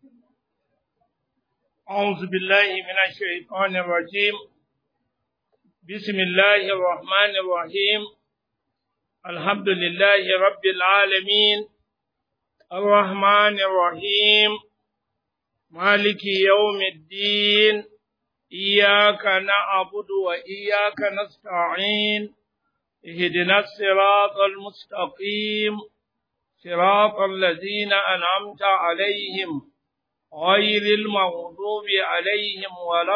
أعوذ بالله من الشيطان الرجيم بسم الله الرحمن الرحيم الحمد لله رب العالمين الرحمن الرحيم مالك يوم الدين إياك نعبد وإياك نستعين اهدنا الصراط المستقيم صراط الذين أنعمت عليهم غير المغضوب عليهم ولا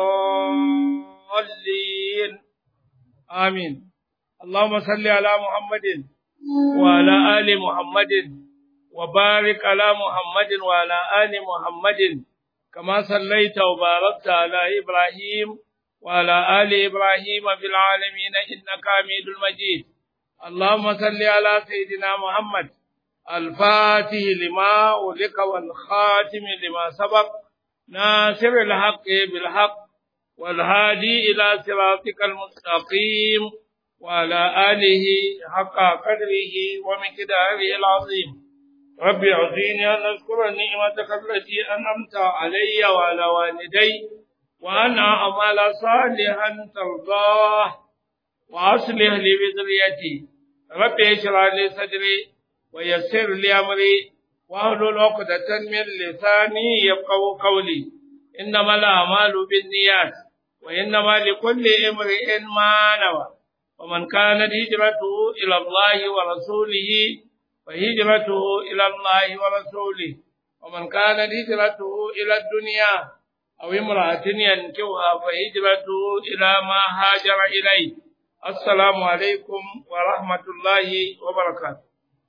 الضالين آمين اللهم صل على محمد وعلى آل محمد وبارك على محمد وعلى آل محمد كما صليت وباركت على إبراهيم وعلى آل إبراهيم في العالمين إنك حميد المجيد اللهم صل على سيدنا محمد الفاتح لما أغلق والخاتم لما سبق ناصر الحق بالحق والهادي إلى صراطك المستقيم وعلى آله حق قدره ومقداره العظيم رب أعطيني أن أذكر نعمتك التي أنعمت علي وعلى والدي وأن أعمل صالحا ترضاه وأصلح لي بذريتي رب اشرح لي صدري ويسر لي أمري واحلل عقدة من لساني يفقهوا قولي إنما الأعمال بالنيات وإنما لكل امرئ ما نوى ومن كانت هجرته إلى الله ورسوله فهجرته إلى الله ورسوله ومن كانت هجرته إلى الدنيا أو امرأة ينكوها فهجرته إلى ما هاجر إليه السلام عليكم ورحمة الله وبركاته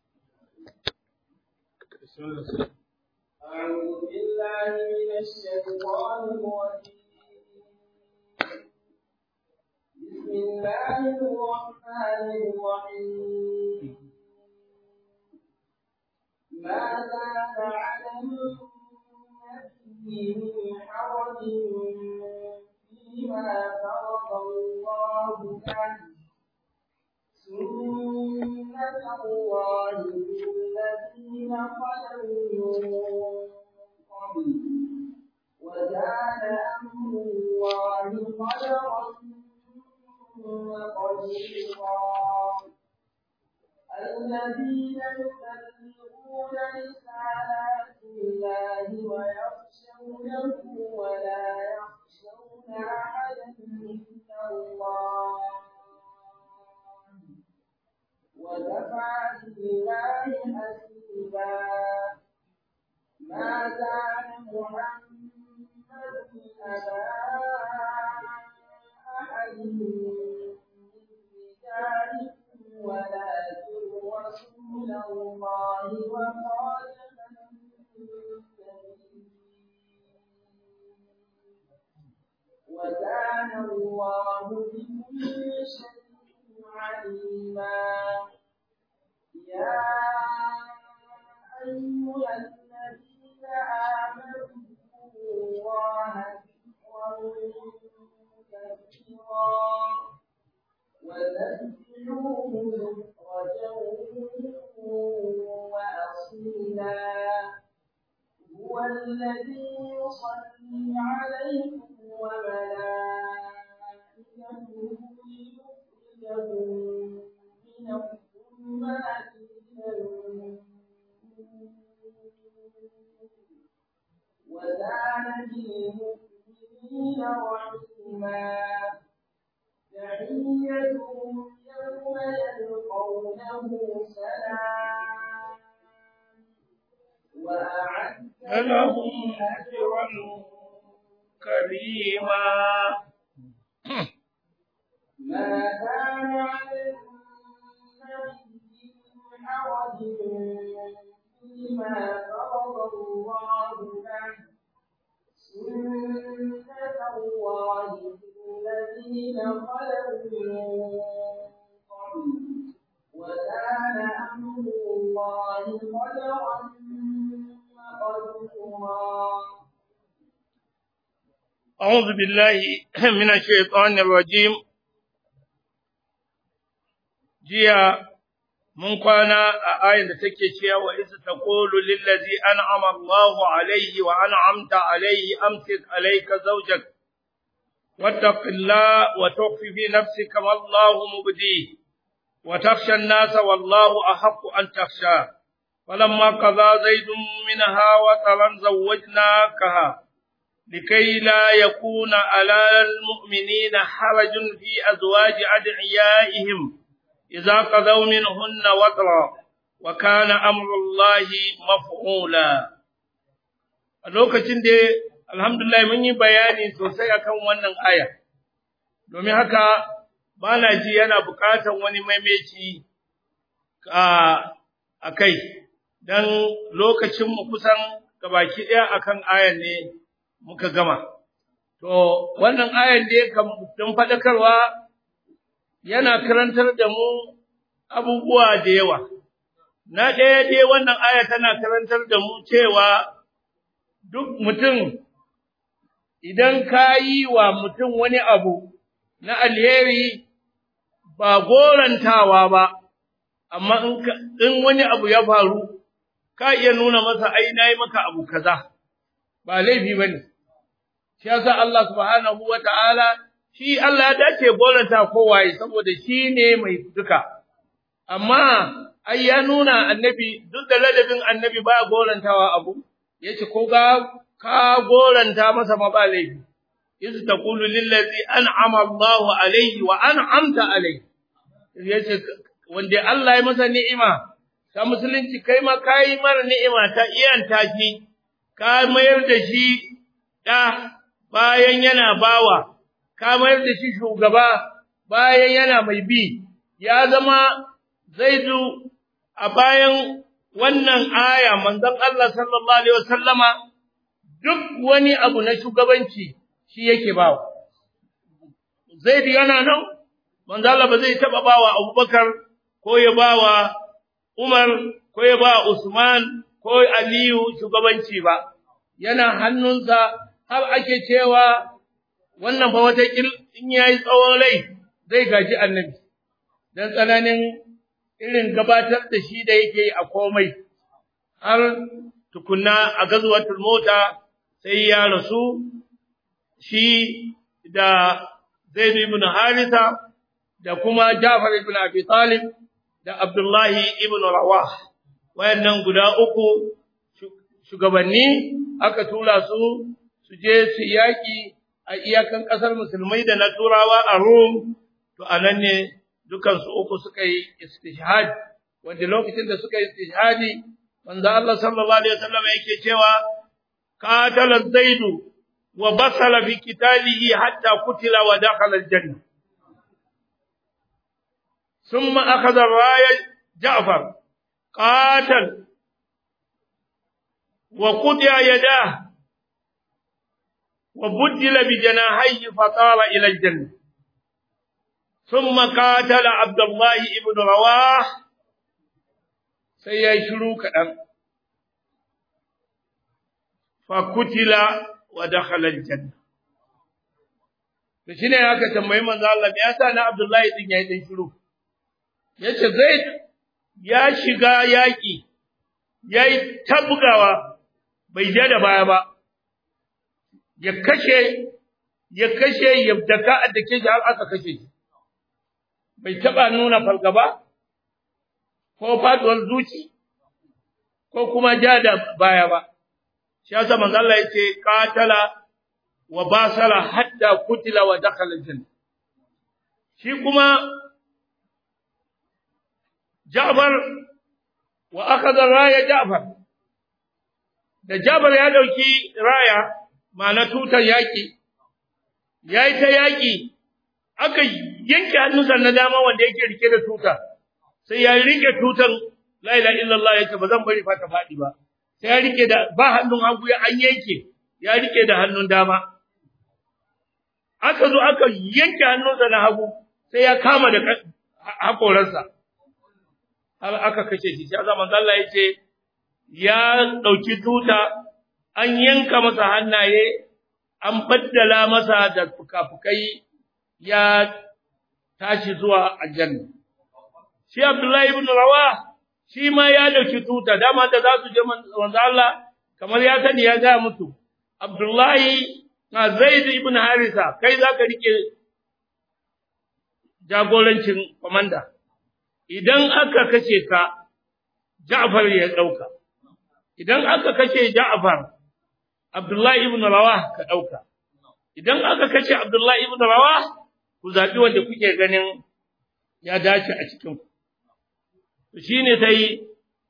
أعوذ بالله من الشيطان الرجيم بسم الله الرحمن الرحيم ماذا نعلم النبي من حرج فيما فرض الله له سنة الله الذين خلوا من قبل وكان أمر الله قدرا وقديرا الذين يبلغون رسالات الله ويخشونه ولا يخشون أحدا إلا الله وكفى بالله حسيبا ما كان محمد أبا أحد من رجالكم ولكن رسول الله وخاتم وكان الله بكل شيء عليما يا أيها الذين آمنوا اذكروا الله ذكرا كثيرا وذكروه بكرة وأصيلا هو الذي يصلي عليكم وملائكته ليخرجكم من الظلمات إلى النور وكان بالمؤمنين رحيما تحيتهم يوم يلقونه سلام وأعد لهم أجرا كريما ما كان على النبي من حرج فيما فرض الله له سنة الله في الذين خلوا من قبل وكان أمر الله قدرا مقدورا أعوذ بالله من الشيطان الرجيم jiya mun kwana a ayin da take cewa wa isa taqulu lillazi an'ama Allahu alayhi wa an'amta alayhi amsik alayka zawjak wattaqillah wa tukhfi fi nafsika ma Allahu mubdi wa takhsha an-nasa wallahu ahaqqu an takhsha فلما قضى زيد منها وطرا زوجناكها لكي لا يكون على المؤمنين حرج في أزواج أدعيائهم إذا قضوا منهن وطرا وكان أمر الله مفعولا lokacin da alhamdulillah mun yi bayani sosai akan wannan aya domin haka ba na ji yana buƙatar wani maimaici a kai don lokacinmu kusan gabaki ɗaya akan ayan ne muka gama. To, wannan ayan da ya don faɗakarwa yana karantar da mu abubuwa da yawa. Na ɗaya dai wannan aya tana karantar da mu cewa duk mutum idan ka yi wa mutum wani abu na alheri ba gorantawa ba, amma in wani abu ya faru, ka iya nuna masa ai na yi maka abu kaza, ba laifi ba ne. shi yasa Allah subhanahu wa ta'ala, shi Allah ya dace goranta kowaye saboda shi ne mai duka, amma ai ya nuna annabi duk da ladabin annabi ba gorantawa abu, ya ce ko ga ka goranta masa ma ba laifi, isu ta kulu lillazi an Allahu alaihi wa an amta alaihi, ya ce wanda Allah ya masa ni'ima, ta musulunci kai ma ka yi mara ni'ima ta iyan taki, ka mayar da shi ɗa bayan yana bawa, ka mayar da shi shugaba bayan yana mai bi, ya zama zaidu a bayan wannan aya manzon Allah sallallahu Alaihi wasallama duk wani abu na shugabanci shi yake bawa. Zaidu yana nan, manzon Allah ba zai taɓa bawa Abubakar ko ya bawa Umar ko ya ba Usman ko Aliyu shugabanci ba, yana hannunsa har ake cewa wannan fa wata in yayi tsawon rai zai gaji annabi dan tsananin irin gabatar da shi da yake a komai har tukunna a gazwatul mota sai ya rasu shi da Zaid ibn Haritha da kuma Ja'far ibn Abi Talib da Abdullahi ibn Rawah wayannan guda uku shugabanni aka tura su su je su yaƙi a iyakan ƙasar musulmai da na turawa a Rum, to a nan ne dukansu uku suka yi istishhad, wanda lokacin da suka yi istishhadi, manzo Allah sallallahu alaihi wasallam yake cewa qatala zaidu wa basala fi qitalihi hatta kutila wa dakhala aljanna ثم أخذ الراية جعفر قاتل وقطع يداه وبدل بجناحيه فطار إلى الجنة ثم قاتل عبد الله بن رواح سيشلو كدم فقتل ودخل الجنة da shine aka tambayi manzo Allah me yasa na Abdullahi din yayi dan shiru yace Zaid ya shiga yaki yayi tabgawa bai je da baya ba ya kashe ya kashe ya daka a dake shi har aka kashe shi bai taba nuna fargaba ko faduwar zuci ko kuma ja da baya ba shi yasa manzo Allah yace qatala wa basala hatta kutila wa dakhala aljanna shi kuma Ja'far wa akhadha raya Ja'far da Ja'far ya dauki raya ma'ana tutar yaki yayi ta yaki aka yanke hannunsa na dama wanda yake rike da tuta sai ya rike tutan la ilaha illallah yace ba zan bari fa ta fadi ba sai ya rike da ba hannun hagu ya an yanke ya rike da hannun dama aka zo aka yanke hannunsa na hagu sai ya kama da hakoransa har aka kashe shi sai zaman Allah yace ya dauki tuta an yanka masa hannaye an baddala masa da fukafukai ya tashi zuwa aljanna shi Abdullahi ibn Rawa shi ma ya dauki tuta dama da za su je manzo Allah kamar ya sani ya ga mutu Abdullahi na Zaid ibn Harisa kai za ka rike jagorancin komanda idan aka kace ka Ja'far ya dauka idan aka kace Ja'far Abdullahi ibn Rawah ka dauka idan aka kace Abdullahi ibn Rawah ku zabi wanda kuke ganin ya dace a cikin ku to shine sai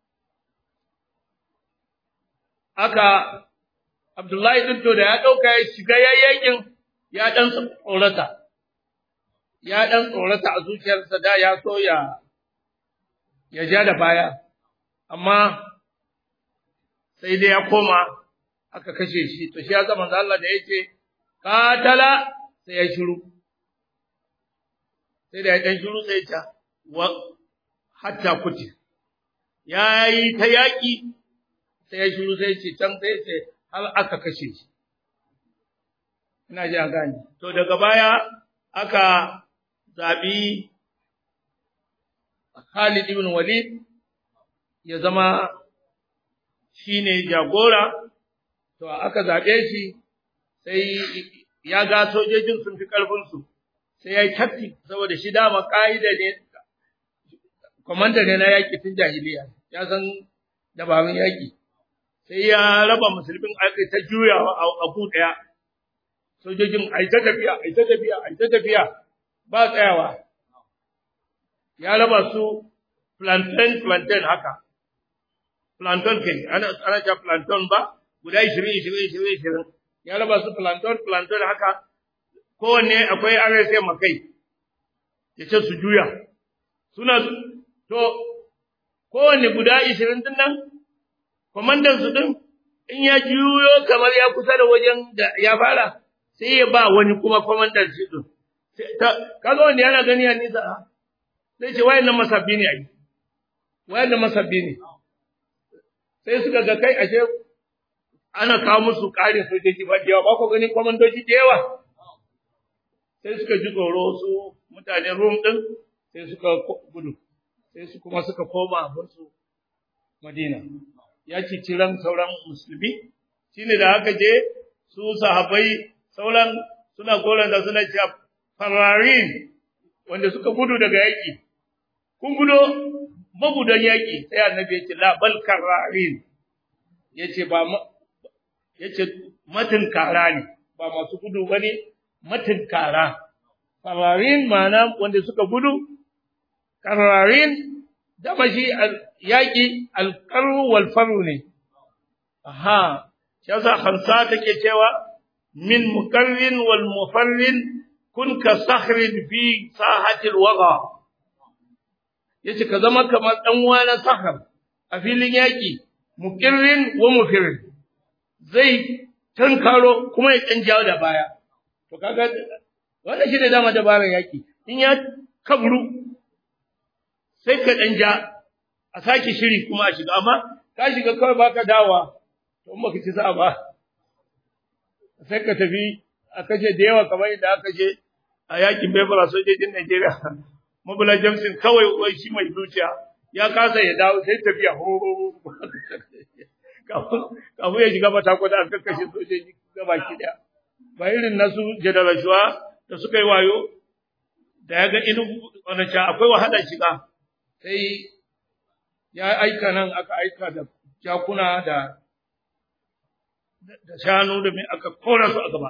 aka Abdullahi din to da ya dauka ya shiga yayyakin ya dan tsorata ya dan tsorata a zuciyarsa da ya so ya ya ja da baya amma sai dai ya koma aka kashe shi to shi ya zama Allah da yake katala sai ya shiru sai da ya dan shiru sai ya wa hatta kuti yayi ta yaki sai ya shiru sai ya ce can sai sai har aka kashe shi ina ji a gane to daga baya aka zabi Khalid ibn Walid ya zama shine jagora to aka zabe shi sai ya ga sojojin sun fi karfin su sai yayi taktik saboda shi dama kaida ne komanda ne na yaki tun jahiliya ya san dabarun yaki sai ya raba musulmin aka ta juyawa a ku daya sojojin ai ta tafiya ai ta tafiya ai ta tafiya ba tsayawa ya raba su plantain plantain haka plantain kai ana ana ta plantain ba guda 20 20 20 20 ya raba su plantain plantain haka kowanne akwai RSA makai ya ce su juya suna to kowanne guda 20 din nan komandan su din in ya juyo kamar ya kusa da wajen da ya fara sai ya ba wani kuma komandan shi din kaga wanda yana gani a nisa sai ce wayannan masabbi ne ai wayannan masabbi ne sai suka ga kai ashe ana kawo musu ƙarin sojoji ba da yawa ba ku gani kwamandoji da yawa sai suka ji tsoro su mutanen rum din sai suka gudu sai su kuma suka koma su madina ya ci ciran sauran musulmi shine da haka je su sahabbai sauran suna goran da suna cewa fararin wanda suka gudu daga yaki kun gudo magudan yaki sai annabi ya ce la bal kararin yace ba yace matin kara ne ba masu gudu bane matin kara fararin mana wanda suka gudu kararin da mashi yaki alqaru wal faru ne aha shi yasa khamsa take cewa min mukarrin wal mufarrin kun ka sahrin fi sahatil waga yace ka zama kamar dan wani sahar a filin yaki mukirrin wa mufirrin zai tankaro kuma ya dan jawo da baya to kaga wannan shi ne dama dabarar yaki in ya kabru sai ka dan ja a saki shiri kuma a shiga amma ka shiga kawai baka dawa to in baka ci sa ba sai ka tafi a kashe da yawa kamar yadda aka je a yakin Biafra sojojin Najeriya Mabula Jameson kawai wai shi mai zuciya ya kasa ya dawo sai tafiya ho kafin ya shiga mata kwada an kakkashe sojoji gaba ki daya ba irin nasu jadarashuwa da suka yi wayo da ya ga inu wani ca akwai wahala shiga sai ya aika nan aka aika da jakuna da da shanu da mai aka kora su a gaba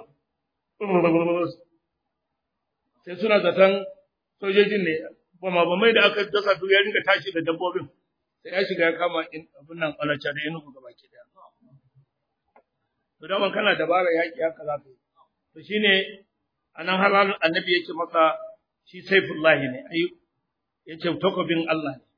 sai suna zaton sojojin ne bama bamai da aka dasa su ya ringa tashi da dabbobin sai ya shiga ya kama abin nan alacha da inugu gaba ke daya to da kana dabara yaki haka za ka yi to shine anan har annabi yake masa shi saifullahi ne ai yace takobin Allah ne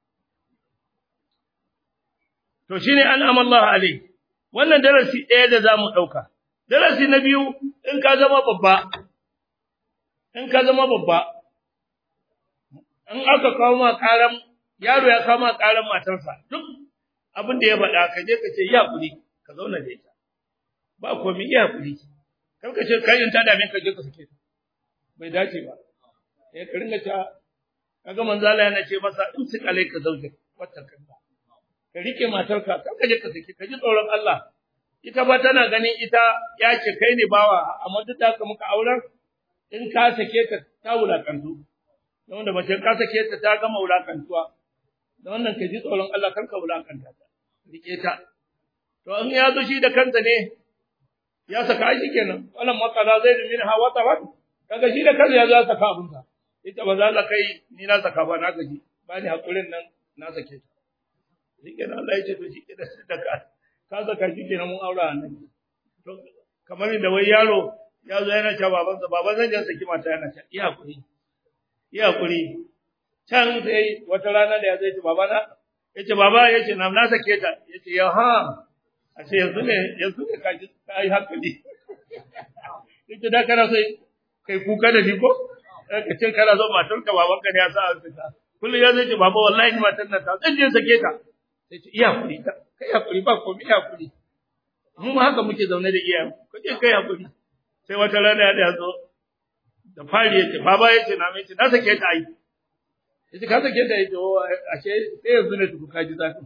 to shine an'ama Allah alai wannan darasi ɗaya da zamu ɗauka darasi na biyu in ka zama babba in ka zama babba in aka kawo ma karam yaro ya kawo ma karam matarsa duk abin da ya faɗa ka je ka ce ya kuri ka zauna da ita ba komai ya kuri kar ka ce kai in ta dame ka je ka sake ta bai dace ba eh ka ringa ta kaga manzo Allah yana ce masa in su alaika zaujin wata kanka ka rike matarka kar ka je ka saki ka ji tsoron Allah ita ba tana ganin ita ya ce kai ne bawa amma duk da muka auren in ka sake ta ta wulakantu don da mace ka sake ta ta gama wulakantuwa da wannan ka ji tsoron Allah kar ka wulakanta ta rike ta to in ya zo shi da kansa ne ya saka shi kenan wannan makala zai min hawa tawat kaga shi da kansa ya zo ya saka abin sa ita ba za la kai ni na saka ba na gaji ba ni hakurin nan na sake ta shi kenan Allah ya ce to shi kenan sai da ka ka saka shi kenan mun aura nan to kamar da wai yaro ya zo yana cewa babansa baban zan jan saki mata yana cewa iya kuri iya kuri can sai wata rana da ya zai ce baba na yace baba yace na na sake ta yace ya ha a ce yanzu ne yanzu ne ka ji ka yi hankali yace da kana sai kai kuka da ni ko ka ce kana zo matar ka baban ka ne ya sa an fita kullum ya zai ce baba wallahi ni matar nan ta zan je sake ta sai ce iya kuri kai hakuri ba komai iya kuri mu haka muke zaune da iyayen ku je kai hakuri sai wata rana ya zo da fari yace baba yace na mai ce na sake ta ai yace ka sake ta yace o ashe sai yanzu ne tuku kaji zafi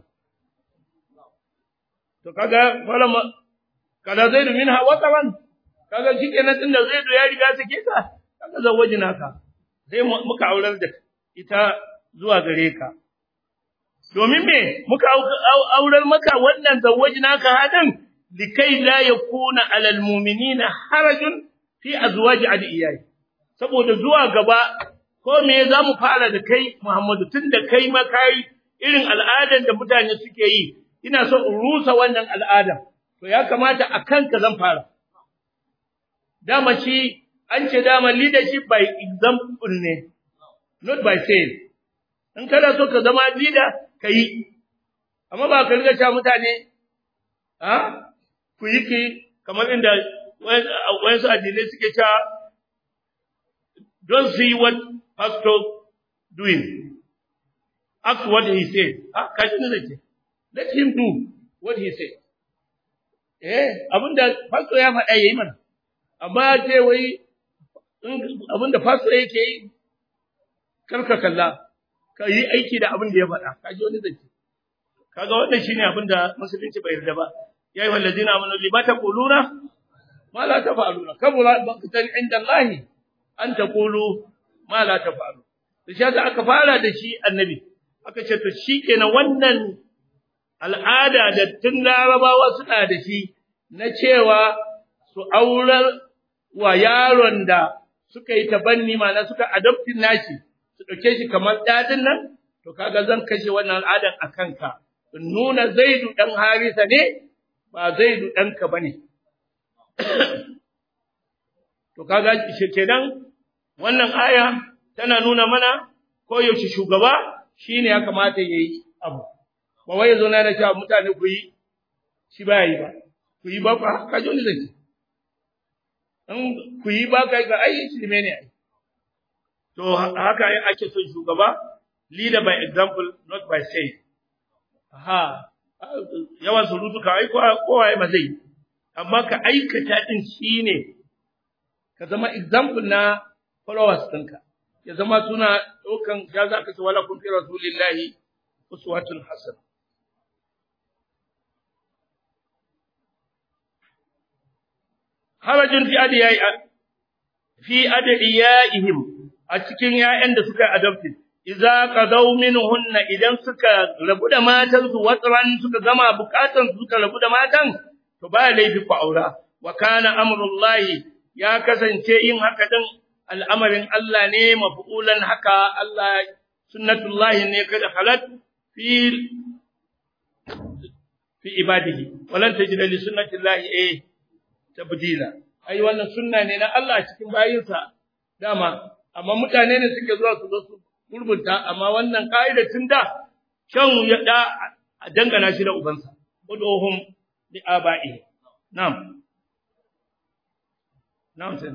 to kaga falama kada zaidu minha wataran kaga shikenan tunda zaidu ya riga sake ta kaga zawajina ka sai muka aurar da ita zuwa gare ka domin me muka aurar maka wannan zawajina ka hadin likai la yakuna alal mu'minina harajun fi azwaji adiyai saboda zuwa gaba ko me za mu fara da kai Muhammadu tunda kai ma kai irin al'adan da mutane suke yi ina so in rusa wannan al'ada to ya kamata a kanka zan fara dama shi an ce dama leadership by example ne not by saying in kana so ka zama leader ka yi amma ba ka riga cewa mutane ha ku yi ki kamar inda wayansu addinai suke cewa don't see what pastor doing act what he said ah kashi ne zai let him do what he said eh abinda pastor ya faɗa yayi mana amma ce wai abinda pastor yake yi karka kalla ka yi aiki da abin da ya faɗa kaji wani zai kaga wannan shine abin da musulunci bai yarda ba ya yi wallazina amanu lima taquluna ma la taf'aluna kabura baqtan inda Allah an taqulu ma la taf'alu to shi aka fara da shi annabi aka ce to shikenan wannan al'ada da tun larabawa suna da shi na cewa su aurar wa yaron da suka yi tabanni mana suka adoptin nashi su ɗauke shi kamar ɗadin nan to kaga zan kashe wannan al'adan a kanka in nuna zaidu ɗan harisa ne ba zaidu ɗanka ba ne to kaga kenan wannan aya tana nuna mana koyaushe shugaba shine ya kamata ya yi abu ba wai zo na da cewa mutane ku yi shi ba yi ba ku yi ba ka ka ji zai in ku yi ba kai ga ai shi ne ai to haka ake son shugaba leader by example not by saying aha yawan surutu ka ai kowa ba zai amma ka aikata din shine ka zama example na followers ɗinka ya zama suna ɗaukan ya za ka ce wala kun fi rasulillahi uswatun hasan harajin fi adiyai fi adiyaihim a cikin ƴaƴan da suka adopted idza qadaw minhunna idan suka rabu da matan su watran suka gama bukatan su suka rabu da matan to ba laifi ku aura wa kana amrullahi ya kasance yin haka din al'amarin Allah ne mafu'ulan haka Allah sunnatullahi ne kada halat fi fi ibadihi walan tajida li sunnatillahi eh tabdila ai wannan sunna ne na Allah cikin bayinsa dama amma mutane ne suke zuwa su zo su gurbunta amma wannan kaida tun da shan ya da a dangana shi da ubansa uduhum li aba'i na'am na'am sai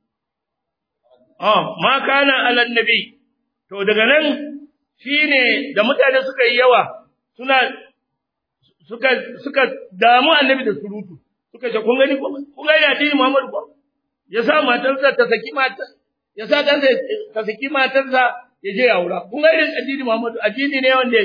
Oh, ma kana alan nabi, to daga nan shi ne da mutane suka yi yawa, suna, suka, suka damu annabi da surutu, suka ce, kun gani, kun gani addini Muhammadu ko? Ya sa matarsa ta saki matar, ya sa ɗansa ta saki matarsa ya je ya aura kun ga irin addini Muhammadu addini ne wanda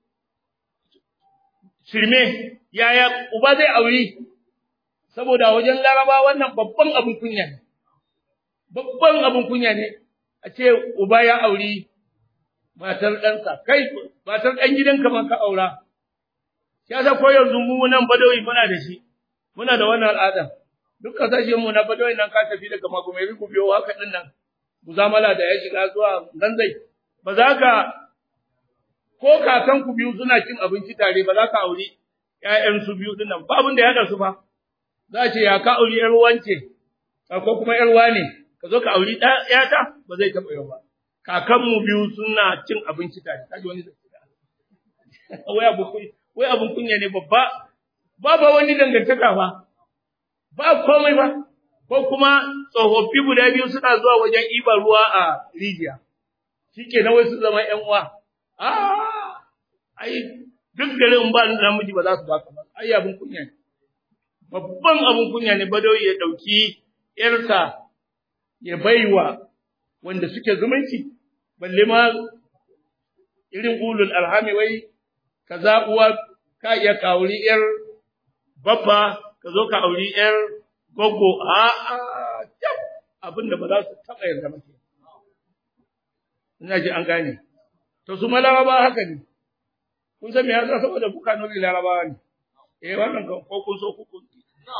shirme yaya uba zai auri saboda wajen laraba wannan babban abin kunya ne babban abin kunya ne a ce uba ya auri matar ɗansa kai matar ɗan gidanka ma ka aura ya sa ko yanzu mu nan badawi muna da shi muna da wannan al'ada duk kasashen mu na badawi nan ka tafi daga magumeri ku biyo haka din nan muzamala da ya shiga zuwa zanzai ba za ka ko kakan ku biyu suna cin abinci tare ba za ka auri ƴaƴan su biyu din nan ba abin da ya haɗa su ba za ce ya ka auri ƴar wance ko kuma ƴar wane ka zo ka auri ƴata ba zai taɓa yau ba kakanmu biyu suna cin abinci tare kaji wani wai abu wai abun kunya ne babba ba ba wani dangantaka ba ba komai ba ko kuma tsofaffi guda biyu suna zuwa wajen ibar ruwa a rijiya shike na wai su zama ƴan uwa a ai duk garin ba namiji ba za su baka ba ai abun kunya ne babban abun kunya ne badawi ya dauki yarsa ya baiwa wanda suke zumunci balle ma irin ulul alhami wai kaza uwa ka iya kauri yar babba ka zo ka auri yar gogo a a abinda ba za su taba yarda ba ina ji an gane to su malama ba haka ne kun san me yasa saboda kuka nuri larabawa ne eh wannan ko kun so ku kun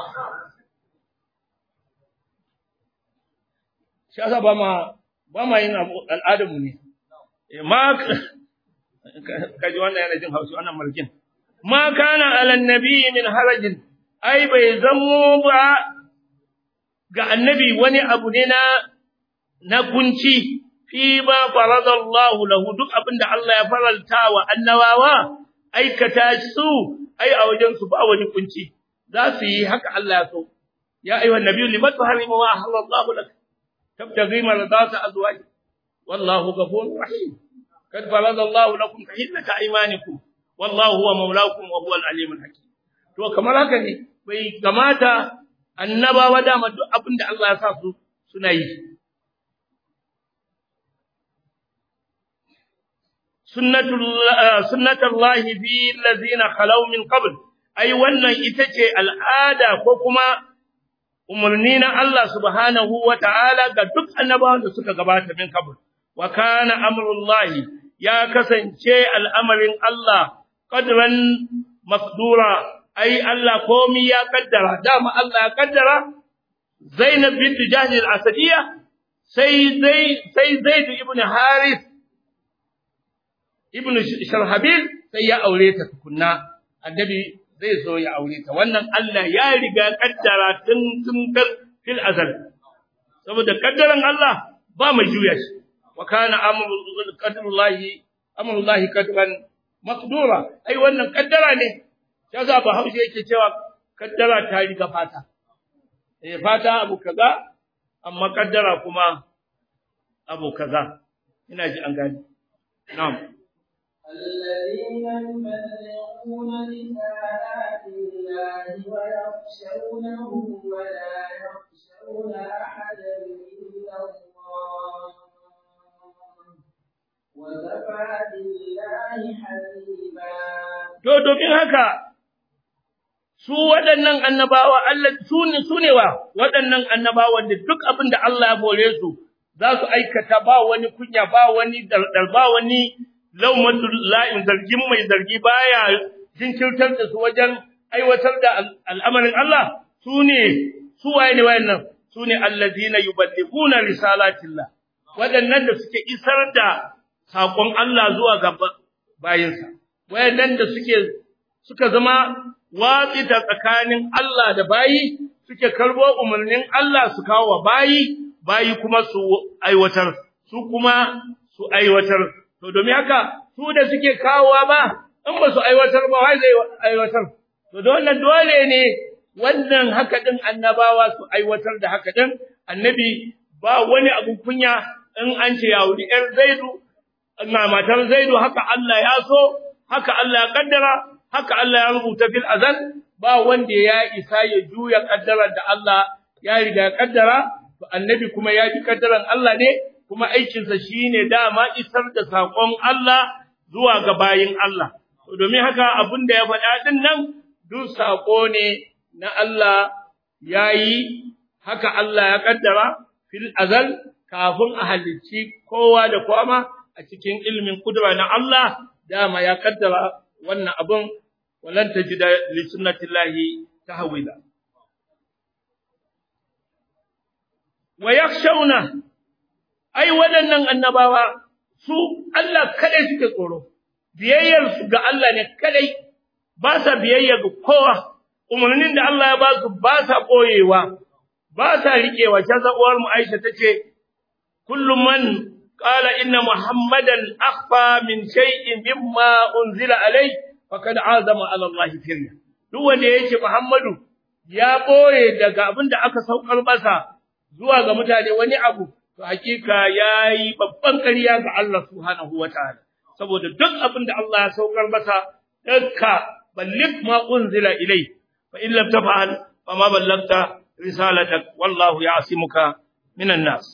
shi yasa ba ma ba ma yin al'adar mu ne ma kaji wannan yana jin haushi wannan markin ma kana ala nabi min harajin ai bai zamo ba ga annabi wani abu ne na na kunci fi ma faradallahu lahu duk abinda Allah ya faralta wa annabawa aikata su ai a wajen su ba wani kunci za su yi haka Allah ya so ya ayyuhan nabiyyu limat tuharimu ma ahallallahu lak tabtaghi maradata azwajik wallahu ghafurur rahim kad faradallahu lakum tahillata aymanikum wallahu huwa maulakum wa huwa al-alimul hakim to kamar haka ne bai kamata annabawa dama duk abin da Allah ya sa su suna yi sunnatul sunnatullahi fi allazina khalaw min qabl ai wannan ita ce al'ada ko kuma umarni na Allah subhanahu wa ta'ala ga duk annabawan da suka gabata min qabl wa kana amrullahi ya kasance al'amarin Allah qadran maqdura ai Allah komi ya kaddara dama Allah ya kaddara Zainab bint Jahsh al-Asadiyya sai zai sai Zaid ibn Harith ibn Sharhabil sai ya aure ta tukunna annabi zai zo ya aure ta wannan Allah ya riga kaddara tun tun fil azal saboda kaddaran Allah ba mai juya shi wa kana amru qadrullahi amrullahi qadran maqdura ai wannan kaddara ne yasa ba haushe yake cewa kaddara ta riga fata eh fata abu kaza amma kaddara kuma abu kaza ina ji an gani na'am الذين يبلغون رسالات الله ويخشونه ولا يخشون أحدا إلا الله وكفى بالله حسيبا to domin haka su waɗannan annabawa Allah su ne su ne wa waɗannan annabawa da duk abin da Allah ya bore su za su aikata ba wani kunya ba wani dardar ba wani laumatul la'in zargin mai zargi baya jinkirtar da su wajen aiwatar da al'amarin Allah su ne su waye ne wayannan su ne allazina yuballighuna risalatillah waɗannan da suke isar da saƙon Allah zuwa ga bayinsa wayannan da suke suka zama watsi ta tsakanin Allah da bayi suke karbo umarnin Allah su kawo wa bayi bayi kuma su aiwatar su kuma su aiwatar to domin haka su da suke kawowa ba in ba su aiwatar ba wai zai aiwatar to da wannan dole ne wannan haka din annabawa su aiwatar da haka din annabi ba wani abu kunya in an ce ya wuri ƴar zaidu na matar zaidu haka Allah ya so haka Allah ya kaddara haka Allah ya rubuta fil azal ba wanda ya isa ya juya kaddarar da Allah ya riga ya kaddara to annabi kuma ya ji kaddaran Allah ne kuma aikinsa shine dama isar da saƙon Allah zuwa ga bayin Allah domin haka abin da ya faɗa din nan duk saƙo ne na Allah yayi haka Allah ya kaddara fil azal kafin a halicci kowa da kwama a cikin ilimin kudura na Allah dama ya kaddara wannan abun walan tajida li sunnatillahi tahwila wa yakhshawna ai waɗannan annabawa su Allah kadai suke tsoro biyayyar su ga Allah ne kadai ba sa biyayya ga kowa umarnin da Allah ya ba su ba sa koyewa ba sa riƙewa kaza uwar mu Aisha tace kullu man qala inna muhammadan akhfa min shay'in mimma unzila alai faqad azama ala Allah firya duk wanda yake Muhammadu ya boye daga abin da aka saukar masa zuwa ga mutane wani abu to hakika yayi babban ƙarya ga Allah subhanahu wataala saboda duk abin da Allah ya saukar masa dukka balligh ma unzila ilai fa in lam taf'al fama ballagta رسالتك والله يعصمك من الناس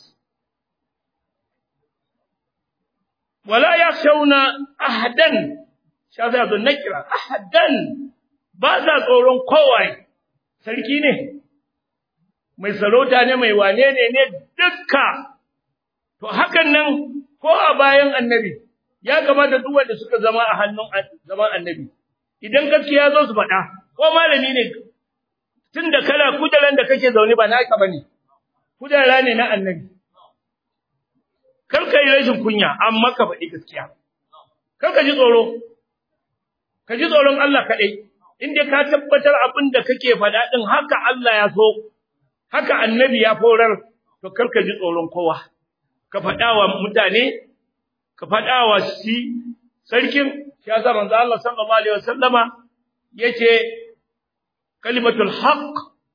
ولا يخشون أحدا شاف هذا النكرة أحدا بعد tsoron kowai sarki ne mai sarauta ne mai wane ne ne dukka to hakan nan ko a bayan annabi ya kamata duk wanda suka zama a hannun zaman annabi idan gaskiya zo su faɗa ko malami ne tunda kala kujeran da kake zaune ba naka bane kujera ne na annabi kar ka yi rashin kunya amma ka faɗi gaskiya kar ka ji tsoro ka ji tsoron Allah kaɗai in dai ka tabbatar abin da kake faɗa ɗin haka Allah ya so haka annabi ya forar to kar ka ji tsoron kowa ka faɗa wa mutane ka faɗa wa shi sarkin shi yasa manzo Allah sallallahu alaihi wasallama yace kalimatul haqq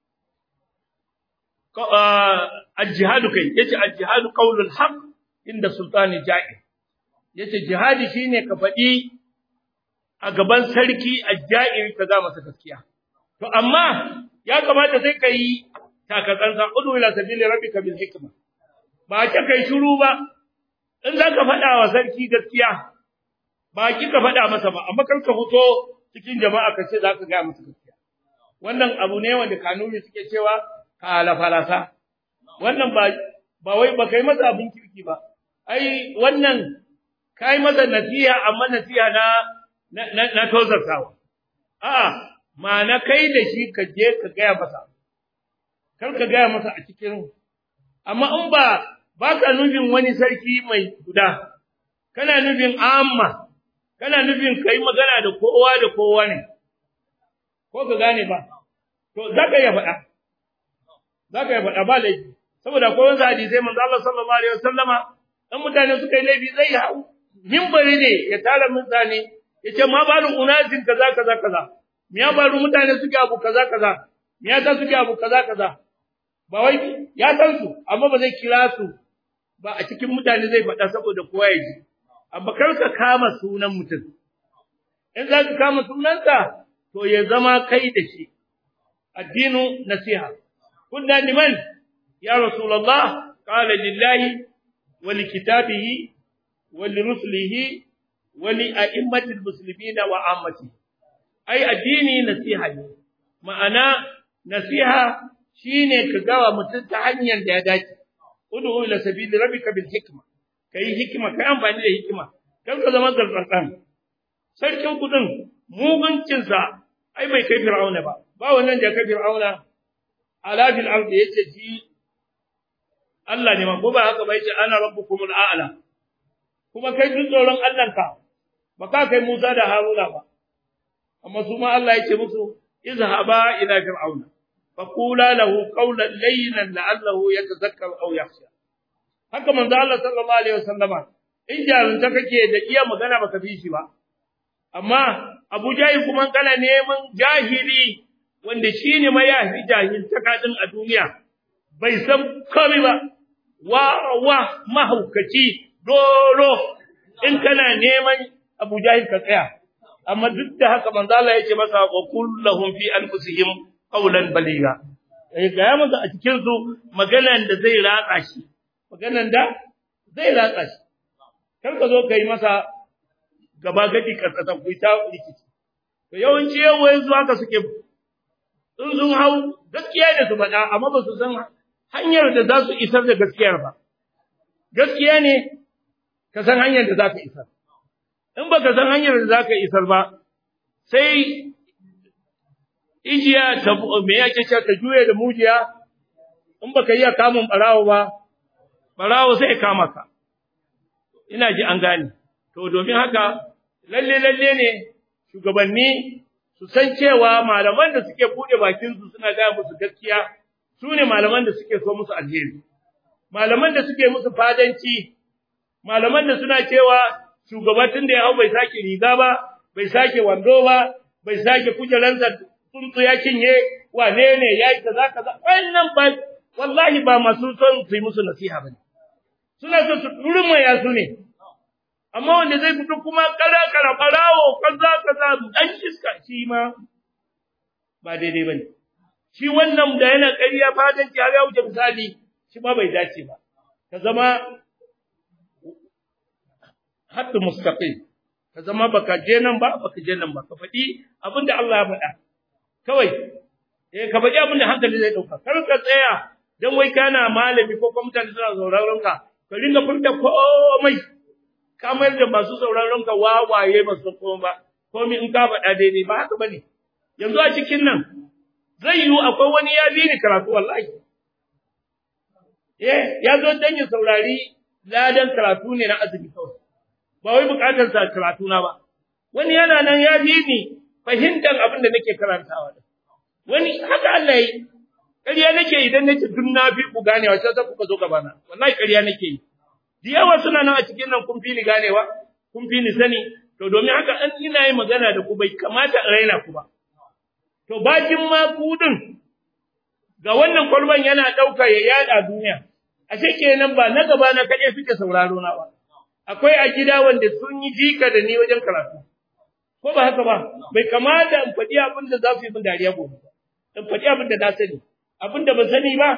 al-jihadu kai yace al-jihadu qawlul haqq inda sultani ja'i yace jihadi shine ka faɗi a gaban sarki al-ja'iri ka ga masa gaskiya to amma ya kamata sai kai takatsantsan udu ila sabili rabbika bil hikma ba ka kai shiru ba in zaka faɗa wa sarki gaskiya ba ki ka faɗa masa ba amma kar ka fito cikin jama'a ka ce zaka ga masa gaskiya wannan abu ne wanda kanuni suke cewa kala falasa wannan ba ba wai ba kai masa abin kirki ba ai wannan kai masa nasiha amma nasiha na na, na tozartawa a'a ma'ana kai da shi ka je ka gaya masa kar ka gaya masa a cikin amma in ba ba ka nufin wani sarki mai guda kana nufin amma kana nufin kai magana da kowa da kowa ne ko ka gane ba to zaka ya faɗa zaka ya faɗa ba laifi saboda ko wani hadisi manzo Allah sallallahu alaihi wasallama dan mutane suka yi laifi zai hau minbari ne ya tara mutane ya ce ma balu unasin kaza kaza kaza me ya baru mutane suke abu kaza kaza me ya ta suke abu kaza kaza ba wai ya san su amma ba zai kira su ba a cikin mutane zai faɗa saboda kowa ya ji amma kar ka kama sunan mutum in za ka kama sunansa to ya zama kai da shi addinu nasiha kunna liman ya rasulullah qala lillahi wa likitabihi wa lirusulihi wa li a'immatil muslimina wa ammati ai addini nasiha ne ma'ana nasiha shine ka gawa mutum ta hanyar da ya dace ud'u ila sabili rabbika bil hikma kai hikima kai amfani da hikima kan ka zama zartsatsan sarkin kudin muguncin sa ai bai kai fir'auna ba ba wannan da kai fir'auna ala fil ardi yace ji Allah ne ma ko ba haka ba yace ana rabbukumul a'la kuma kai duk tsoron Allah ka ba ka kai Musa da Haruna ba amma su ma Allah yace musu izhaba ila fir'auna faqula lahu qawlan layyinan la'allahu yatadhakkaru aw yakhsha haka manzo Allah sallallahu alaihi wasallama in jarunta kake da iya magana baka bi shi ba amma Abu Jahil kuma kana neman jahili wanda shine ma ya fi jahil takadin a duniya bai san komai ba wa wa mahaukaci doro in kana neman Abu Jahil ka tsaya amma duk da haka manzo Allah yake masa wa kullahum fi anfusihim qawlan baliga eh ga masa a cikin su maganan da zai ratsa shi maganan da zai latsa shi kar ka zo ka yi masa gaba gadi ka tsatsa ku ta rikici to yawanci yawa yanzu haka suke sun sun hau gaskiya da su faɗa amma ba su san hanyar da za su isar da gaskiyar ba gaskiya ne ka san hanyar da za ka isar in ba ka san hanyar da za ka isar ba sai ijiya ta me yake ce ta juye da mujiya in baka iya kamun barawo ba barawo sai ya kama ka ina ji an gane to domin haka lalle lalle ne shugabanni su san cewa malaman da suke bude bakin su suna ga musu gaskiya su ne malaman da suke so musu alheri malaman da suke musu fadanci malaman da suna cewa shugabatin da ya hau bai sake riga ba bai sake wando ba bai sake kujeransa tsuntsu ya cinye wane ne ya yi kaza kaza wannan ba wallahi ba masu son su yi musu nasiha ba suna so su turmaya su ne amma wanda zai fito kuma kara kara barawo kaza kaza dan iska shi ma ba daidai bane shi wannan da yana ƙarya fatan ki ya wuce misali shi ma bai dace ba ka zama haddu mustaqim ka zama baka je nan ba baka je nan ba ka faɗi abinda Allah ya faɗa kawai eh ka faɗi abinda hankali zai dauka kar ka tsaya dan wai kana malami ko kuma mutane suna sauraron ka ka ringa furta komai kamar da masu sauraron ka wawaye ba su koma ba komai in ka faɗa daidai ba haka bane yanzu a cikin nan zai yiwu akwai wani ya bi ni karatu wallahi eh ya zo dan ya saurari ladan karatu ne na azumi kawai ba wai bukatar sa karatu na ba wani yana nan ya bi ni fahimtar abin da nake karantawa wani haka Allah yi ƙarya nake idan nace duk na fi ku ganewa sai kuka zo gaba na wallahi ƙarya nake yi da yawa suna nan a cikin nan kun fi ni ganewa kun fi ni sani to domin haka an ina yi magana da ku bai kamata in raina ku ba to bakin ma ku din ga wannan kwalban yana ɗauka ya yada duniya ashe kenan ba na gaba na kaɗai suke sauraro na ba akwai a gida wanda sun yi jika da ni wajen karatu ko ba haka ba bai kamata in faɗi abin da za su yi min dariya gobe ba in faɗi abin da na sani abin da ban sani ba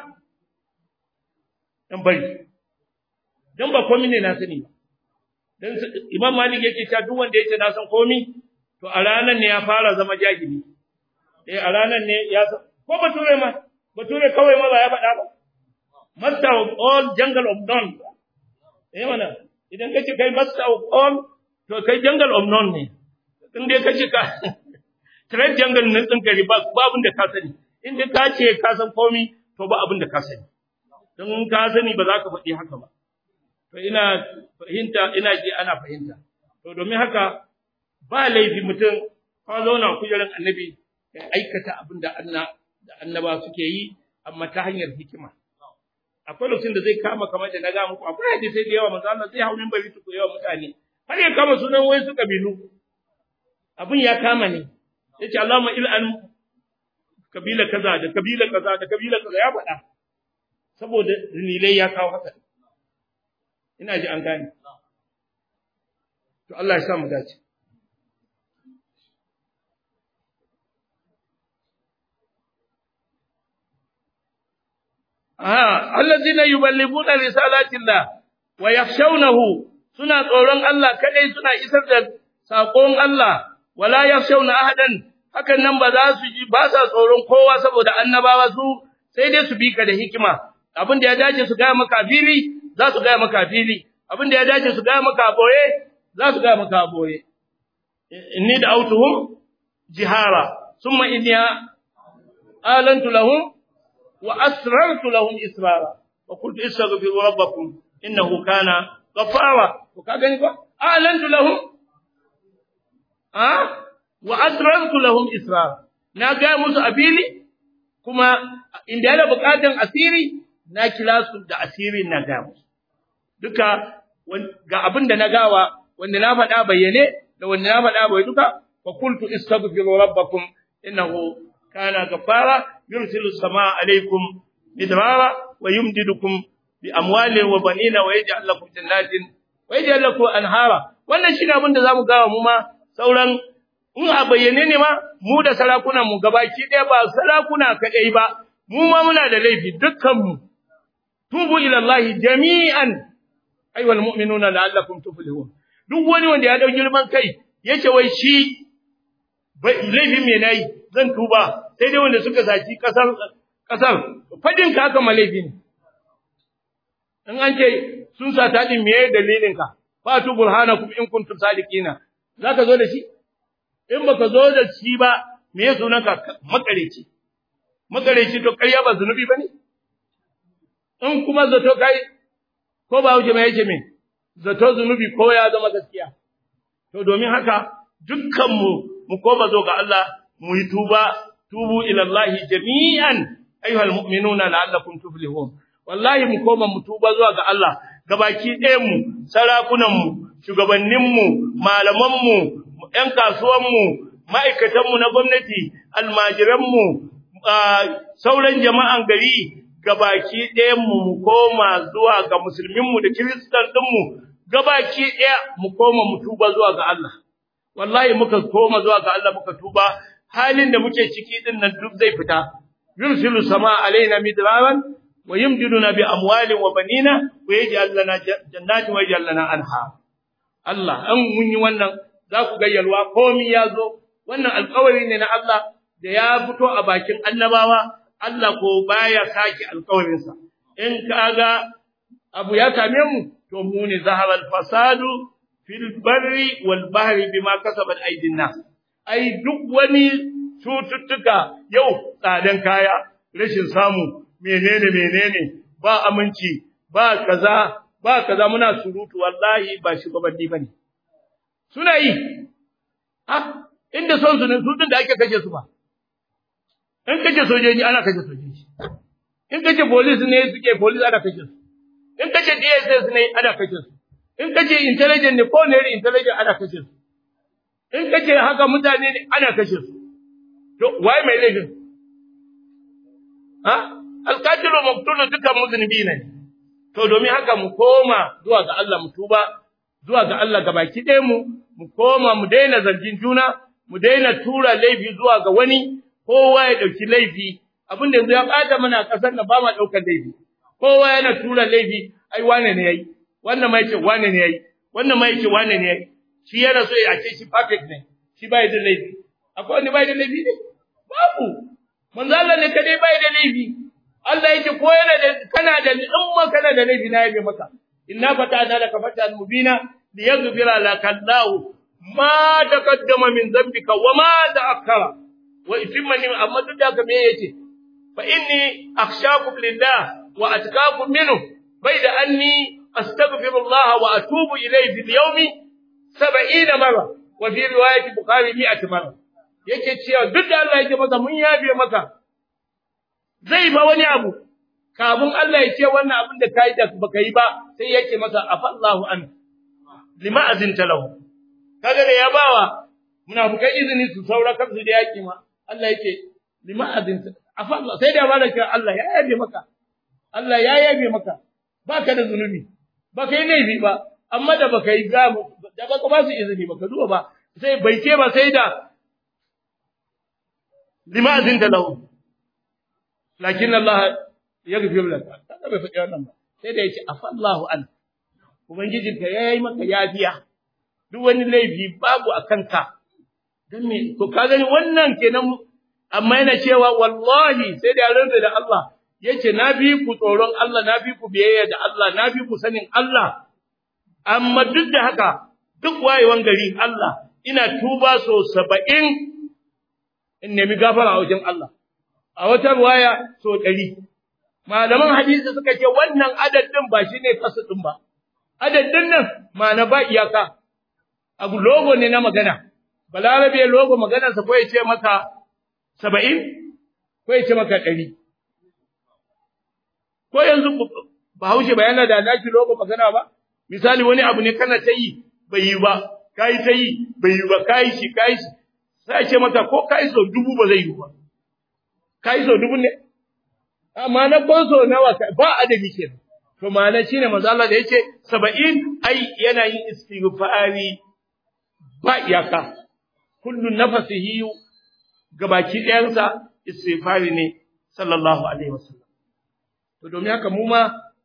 in bari dan ba komai ne na sani ba dan Imam Malik yake cewa duk wanda yake na san komai to a ranar ne ya fara zama jahili eh a ranar ne ya san ko bature ma bature kawai ma ba ya faɗa ba master of all jungle of none eh mana idan kace kai master of all to kai jungle of none ne in dai kace ka trade jungle nan din kare ba abin da ka sani in dai ka ce ka san komai to ba abin da ka sani don ka sani ba za ka faɗi haka ba to ina fahimta ina ji ana fahimta to domin haka ba laifi mutum ka zauna kujerar annabi ya aikata abin da Allah da annaba suke yi amma ta hanyar hikima akwai lokacin da zai kama kamar da na ga muku akwai hadisi da yawa manzo Allah zai hau minbari su yawa mutane har ya kama sunan wai su kabilu abin ya kama ne yace Allahumma il'an kabila kaza da kabila kaza da kabila kaza ya faɗa saboda dalilai ya kawo haka ina ji an gane to Allah ya sa mu dace ah allazina yuballighuna risalatillah wa yakhshawnahu suna tsoron Allah kadai suna isar da sakon Allah wala yakhshawna ahadan hakan nan ba za su ji ba sa tsoron kowa saboda annabawa su sai dai su bi ka da hikima abin da ya dace su ga maka fili za su ga maka fili abin da ya dace su ga maka boye za su ga maka boye inni da autuhum jihara summa inni alantu lahum wa asrartu lahum israra wa qultu istaghfiru rabbakum innahu kana ghafara ko ka gani ko alantu lahum a wa asrartu lahum israra na ga musu abili kuma inda yana bukatan asiri na kira su da asirin na ga musu duka ga abin da na gawa wanda na faɗa bayyane da wanda na faɗa bai duka fa qultu istaghfiru rabbakum innahu kana ghafara yursilu samaa alaykum midrara wa yumdidukum bi amwalin wa banina wa yaj'al lakum jannatin wa yaj'al lakum anhara wannan shine abin da zamu gawa mu ma sauran in a bayyane ne ma mu da sarakunan mu gabaki ɗaya ba sarakuna kadai ba mu ma muna da laifi dukkan mu tubu ila Allah jami'an ayyuhal mu'minuna la'allakum tuflihun duk wani wanda ya dau girman kai yace wai shi laifin me nayi zan tuba sai dai wanda suka saki kasar kasar fadin ka haka malaifi ne in an ce sun sa ta din meye dalilin ka fatu burhanakum in kuntum sadiqina zaka zo da shi in baka zo da shi ba me ya sunan ka makareci makareci to ƙarya ba zunubi bane in kuma zato kai ko ba wuce mai yake me zato zunubi ko ya zama gaskiya to domin haka dukkan mu mu koma zo ga Allah mu yi tuba tubu ila Allah jami'an ayyuhal mu'minuna la'allakum tuflihun wallahi mu koma mu tuba zuwa ga Allah gabaki ɗayan mu sarakunan mu shugabannin mu malaman mu ƴan kasuwan mu ma'aikatan mu na gwamnati almajiran mu sauran jama'an gari gabaki ɗayan mu mu koma zuwa ga musulmin mu da kiristan din mu gabaki ɗaya mu koma mu tuba zuwa ga Allah wallahi muka koma zuwa ga Allah muka tuba halin da muke ciki din nan duk zai fita yursilu sama alaina midraran wa yumdiduna bi amwalin wa banina wa yaj'al lana jannatin wa yaj'al lana anha Allah an mun yi wannan za ku ga yalwa komi ya zo wannan alƙawari ne na Allah da ya fito a bakin annabawa Allah ko baya saki alƙawarinsa in kaga abu ya same mu to mu ne zaharal fasadu fil barri wal bahri bima kasabat aydin nas ai duk wani cututtuka yau tsadan kaya rashin samu menene menene ba aminci ba kaza ba kaza muna surutu wallahi ba shugabanni bane suna yi ha inda son su ne su din da ake kashe su ba in kace sojoji ana kashe sojoji in kace police ne suke police ana kashe su in kace DSS ne ana kashe su in kace intelligent ne ko ne intelligent ana kashe su in kace haka mutane ne ana kashe su to wai mai laifin ha alqatilu maqtulu dukan muznibi ne to domin haka mu koma zuwa ga Allah mu tuba zuwa ga Allah gabaki ɗaya mu mu koma mu daina zargin juna mu daina tura laifi zuwa ga wani kowa ya dauki laifi abin da yanzu ya bata mana kasar nan ba ma daukar laifi kowa yana tura laifi ai wane ne yayi wannan mai ce wane ne yayi wannan mai ce wane ne yayi shi yana so ya ce shi perfect ne shi bai da laifi akwai wani bai da laifi ne babu manzo Allah ne kadai bai da laifi Allah yake ko yana da kana da in ma kana da laifi na yabe maka inna fatana laka fatan mubina liyaghfira laka Allah ma taqaddama min dhanbika wa ma ta'akkara wa itimma ni amma duk da me yace fa inni akhshakum lillah wa atqakum minhu bayda anni astaghfirullah wa atubu ilayhi fil yawmi 70 marra wa fi riwayati bukhari 100 marra yake cewa duk da Allah yake masa mun yabe maka zai ba wani abu kafin Allah ya ce wannan abin da kai da baka yi ba sai yake masa afallahu an lima azinta lahu kaga da ya bawa munafikai izini su saura kansu da yaki ma Allah yake lima azinta afallahu sai da bada kira Allah ya yabe maka Allah ya yabe maka baka da zunubi baka yi laifi ba amma da baka yi ga da baka ba su izini baka zuwa ba sai bai ce ba sai da lima azinta lahu lakin Allah yaghfir laka kaga bai faɗi wannan ba sai da yace afallahu an ubangijinka yayi maka yafiya duk wani laifi babu akan ka dan me to ka gani wannan kenan amma yana cewa wallahi sai da rantsa da Allah yace na bi ku tsoron Allah na bi ku biyayya da Allah na bi ku sanin Allah amma duk da haka duk wayewan gari Allah ina tuba so 70 in nemi gafara a wajen Allah a wata ruwaya so 100 malaman hadisi suka ce wannan adadin ba shine kasu din ba adadin nan ma na ba iyaka abu logo ne na magana balarabe logo maganarsa ko ya ce maka saba'in ko ya ce maka ɗari ko yanzu bahaushe ba yana da naki logo magana ba misali wani abu ne kana ta yi bai yi ba kai ta yi bai yi ba kai shi kai shi sai ce maka ko kai so dubu ba zai yi ba kai so dubu ne amma na ko so nawa ba adadi kenan to ma'ana shine manzo Allah da yace 70 ai yana yin istighfari ba iyaka kullu nafasihi gabaki ɗayansa istighfari ne sallallahu alaihi wasallam to domin haka mu ma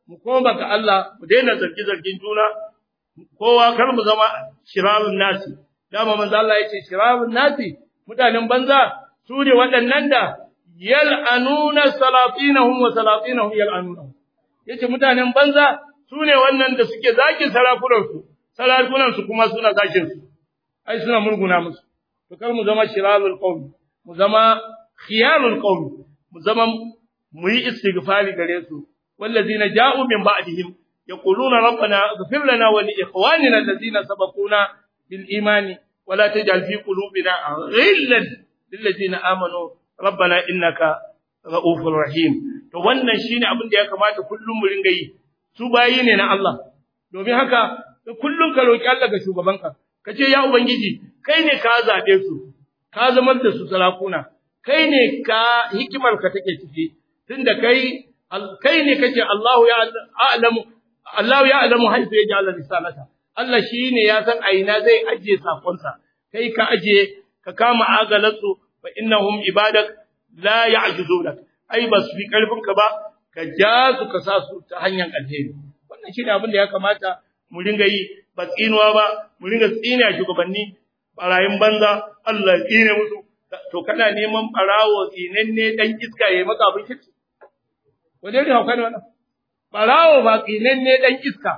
mu koma ga Allah mu daina zargi zargin juna kowa kar mu zama shirarun nasi dama manzo Allah yace shirarun nasi mutanen banza su ne waɗannan da yal'anuna salatinahum wa salatinahum yal'anunahum yace mutanen banza su ne wannan da suke zakin sarakunan su sarakunan su kuma suna zakin su ai suna murguna musu to kar mu zama shirarul qawmi mu zama khiyarul qawmi mu zama mu yi istighfari gare su wallazina ja'u min ba'dihim yaquluna rabbana ighfir lana wa li ikhwanina allazina sabaquna bil imani wa la taj'al fi qulubina ghillan lil ladzina amanu rabbana innaka ra'ufur rahim to wannan shine abin da ya kamata kullum mu ringa yi su bayi ne na Allah domin haka kullum ka roki Allah ga shugabanka kace ya ubangiji kai ne ka zabe su ka zamar da su sarakuna kai ne ka hikimar ka take ciki tunda kai kai ne kace Allahu ya a'lamu Allahu ya a'lamu haifu ya ja'ala risalata Allah shine ya san aina zai ajiye sakonsa kai ka ajiye ka kama agalatsu fa innahum ibadak la ya'juzunak ai bas fi karfin ka ba ka ja su ka sa su ta hanyar alheri wannan shine abin da ya kamata mu ringa yi ba tsinuwa ba mu ringa tsina shugabanni barayin banza Allah ya tsine musu to kana neman barawo tsinenne dan iska yayi maka abin kirki waje ne hauka ne wannan barawo ba tsinenne dan iska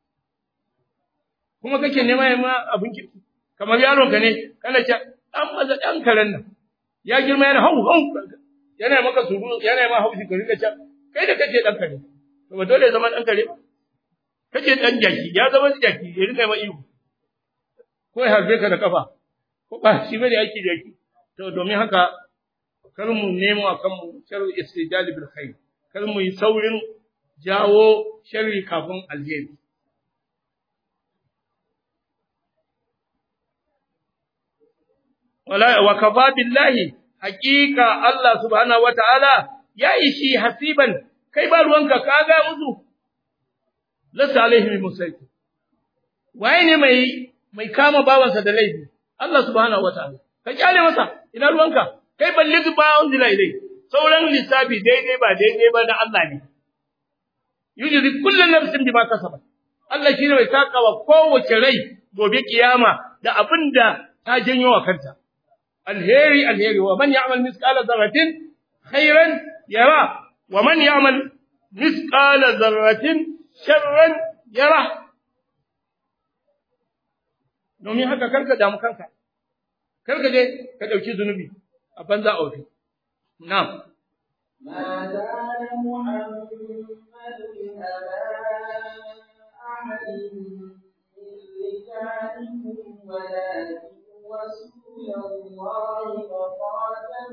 kuma kake nema yayi ma abin kirki kamar yaron ka ne kana ce dan maza dan karen nan ya girma yana hau hau yana maka suru yana ma haushi ka rika ce kai da kake dan kare to ba dole zaman dan kare kace dan jaki ya zama jaki ya rika ma ihu ko ya harbe ka da kafa ko ba shi bane aiki jaki to domin haka kar mu nemo akan mu sharri istijali bil khair kar mu yi saurin jawo sharri kafin alheri wala wa kafa billahi haqiqa Allah subhanahu wataala ya ishi hasiban kai ba ruwanka kaga musu lasa alaihi musayyi waye ne mai mai kama bawansa da laifi Allah subhanahu wataala ka kyale masa ina ruwanka kai balligh ba unzila ilai sauran lissafi daidai ba daidai ba na Allah ne yujzi kullu nafsin bima kasabat Allah shine mai takawa kowace rai gobe kiyama da abinda ta janyo wa kanta alheri alheri wa man ya'mal misqala dharratin khairan yara wa man ya'mal misqala dharratin sharran yara domin haka karka damu kanka karka je ka dauki zunubi a banza a wafi na'am ما كان محمد أبا أحد من رجالكم ولكن رسول الله وخاتم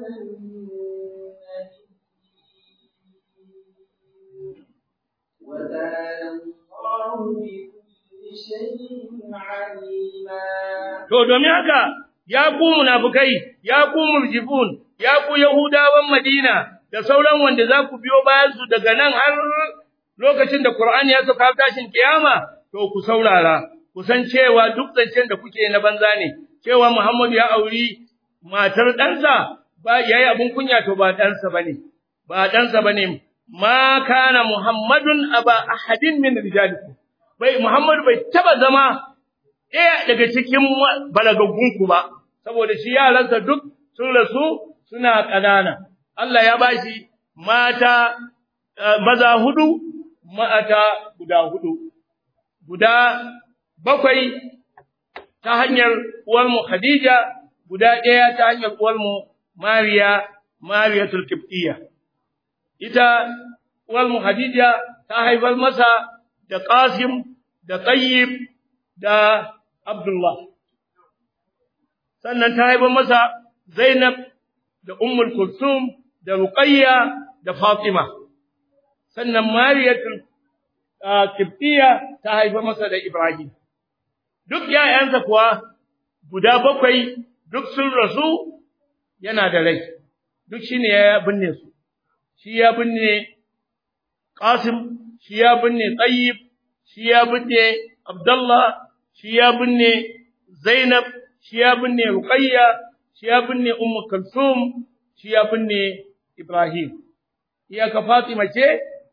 النبيين وكان الله بكل شيء عليما to domin haka ya ku munafikai ya ku murjifun ya ku yahudawan madina da sauran wanda za ku biyo bayan su daga nan har lokacin da qur'ani ya saka tashin kiyama to ku saurara ku san cewa duk zancen da kuke na banza ne cewa muhammadu ya auri matar ɗansa ba yayi abun kunya to ba ɗansa bane ba ɗansa bane ma kana muhammadun aba ahadin min rijalikum bai muhammadu bai taba zama ɗaya daga cikin balagaggunku ba, saboda shi yaransa duk sun rasu suna ƙanana. Allah ya bashi mata maza hudu, mata guda hudu, guda bakwai ta hanyar uwarmu Khadija, guda ɗaya ta hanyar uwarmu Mariya, Mariya Tulkiftiya. Ita uwarmu Khadija ta haifar masa da Qasim, da Tayyib, da Abdullah. Sannan ta haifar masa Zainab da Ummul Kulsum da Ruqayya da Fatima. Sannan Mariyatul Kibtiya ta haifar masa da Ibrahim. Duk ‘ya'yansa kuwa guda bakwai duk sun rasu yana da rai, duk shi ne ya binne su, shi ya binne Qasim, shi ya binne Tsayib, shi ya binne Abdullah, shi ya binne Zainab, shi ya binne Ruqayya, shi ya binne Ummu Kulsum, shi ya binne Ibrahim. Iyaka Fatima ce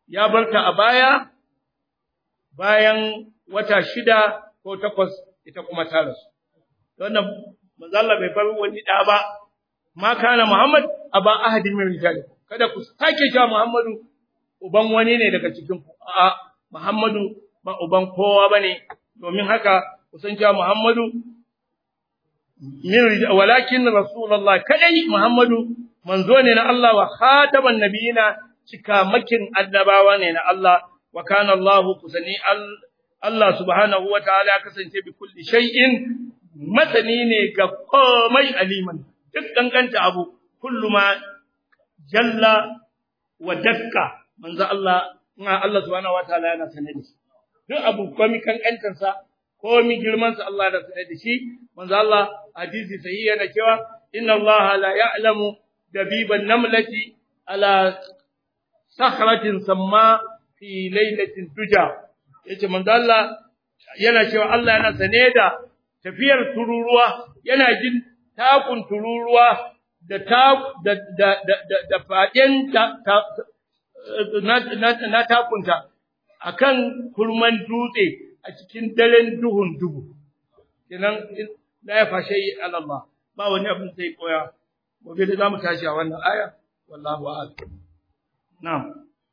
ya barta a baya bayan wata shida ko takwas ita kuma ta rasu wannan manzo Allah bai bar wani da ba ma kana Muhammad aba ahadin min rijalikum kada ku sake cewa Muhammadu uban wani ne daga cikin ku a'a Muhammadu ba uban kowa bane domin haka ku san cewa Muhammadu min walakin rasulullah kadai Muhammadu manzo ne na Allah wa khataban nabiyina cikamakin annabawa ne na Allah wa kana Allah kusani Allah subhanahu wa ta'ala kasance bi kulli shay'in masani ne ga komai aliman duk danganta abu kullu ma jalla wa dakka manzo Allah Allah subhanahu wa ta'ala yana sane da shi duk abu komai kankantar sa komai girman sa Allah yana sane da shi manzo Allah hadisi sahihi yana cewa inna Allah la ya'lamu dabiban namlati ala sakhratin samma fi lailatin tuja yace manzo Allah yana cewa Allah yana sane da tafiyar tururuwa yana jin takun tururuwa da ta da da da da fadin ta na na takunta akan kurman dutse a cikin daren duhun dubu kenan la ya fashe Allah ba wani abin sai koya gobe da zamu tashi a wannan aya wallahu a'lam na'am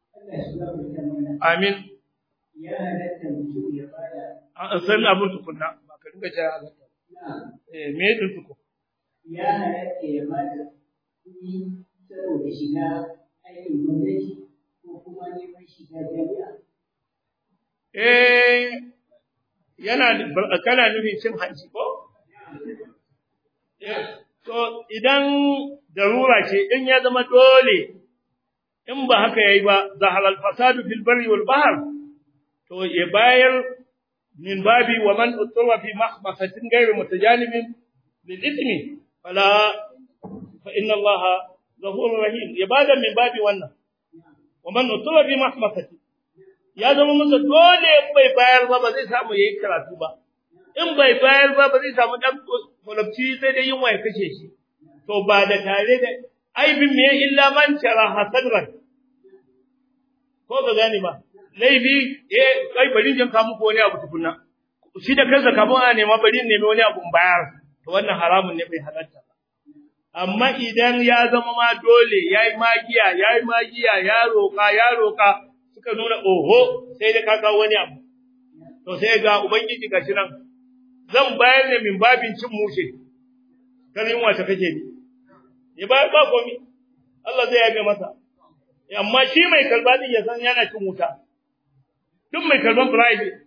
amin ya halatta mutum ya bada a san abin tukunna ba ka dinga jira halatta eh me din tuku ya halatta ya bada kuɗi saboda shiga aikin gwamnati ko kuma neman shiga jami'a eh yana kana nufin cin hanci ko to idan darura ce in ya zama dole in ba haka yayi ba zahal fasadu fil barri wal bahr to ya bayar min babi wa man utura fi mahbasatin ghayr mutajanibin lil ithmi fala fa inna allaha ghafurur rahim ya bada min babi wannan wa man utura fi mahbasatin ya zama masa dole in bai bayar ba ba zai samu yayi karatu ba in bai bayar ba ba zai samu dan kulabci sai dai yunwa ya kashe shi to ba da tare da aibin me illa man tara hasadran ko ga gane ba laifi eh kai bari jin ka muku wani abu tukunna shi da kansa kafin a nema bari nemi wani abu bayar to wannan haramun ne bai halatta ba amma idan ya zama ma dole yayi magiya yayi magiya ya roka ya roka suka nuna oho sai da ka kawo wani abu to sai ga ubangiji gashi nan zan bayar ne min babin cin mushe kan yunwa ta kake ni ya bayar ba komi Allah zai yabe masa amma shi mai karba din ya san yana cin wuta duk mai karban bribe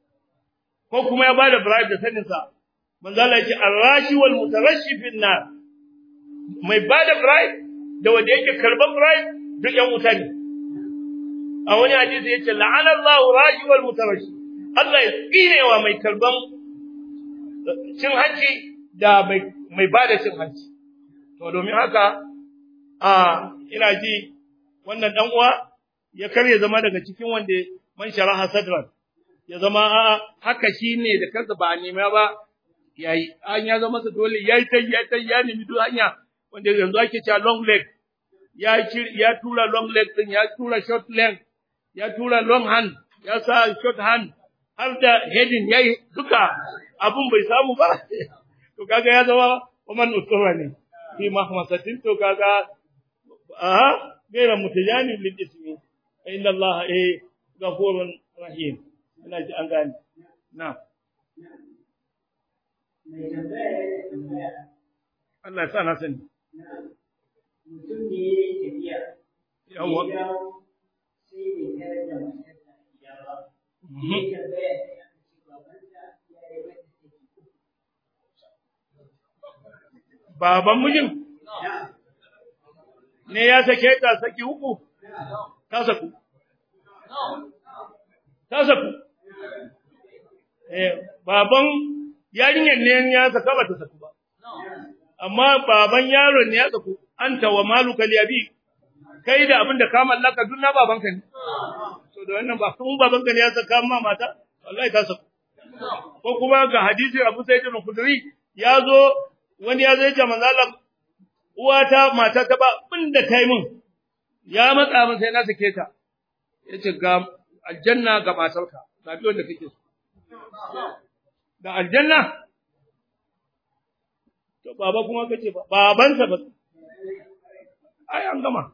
ko kuma ya bada bribe da sanin sa manzo Allah ya ce arashi wal mutarashi fin nar mai bada bribe da wanda yake karban bribe duk yan wuta ne a wani hadisi yace la'ana Allahu rashi wal mutarashi Allah ya tsinewa mai karban cin hanci da mai bada cin hanci to domin haka a ina ji wannan dan uwa ya karya zama daga cikin wanda man sharaha sadran ya zama a haka shine da kansa ba a nema ba yayi an ya zama sa dole yayi tai ya tai ya nemi duk hanya wanda yanzu ake cewa long leg ya ya tura long leg din ya tura short leg ya tura long hand ya sa short hand har da heading yayi duka abun bai samu ba to kaga ya zama waman usura ne fi mahmasatin to kaga aha gaira mutajani lil ismi inna Allah eh ghafurun rahim ina ji an gane na mai tambaya ya tambaya Allah ya sa na sani mutum ne ya yi tafiya yawa ya dawo sai bai tarar da matarsa a gida ba ya tambaya sai aka ce babanta ya yi mata saki baban mijin ne ya sake ta saki uku ta saku ta saku eh baban yarinyar ne ya saka ba ta saku ba amma baban yaron ne ya saku anta wa maluka liyabi kai da abin da ka mallaka duk na babanka ne to da wannan ba kun babanka ne ya saka ma mata wallahi ta saku ko kuma ga hadisi Abu Sa'id al-Khudri ya zo wani ya zai ce manzo Allah uwata mata ta ba abin da ta yi min ya matsa min sai na sake ta yace ga aljanna ga matarka zabi wanda kake so da aljanna to baba kuma kace ba babansa ba ai an gama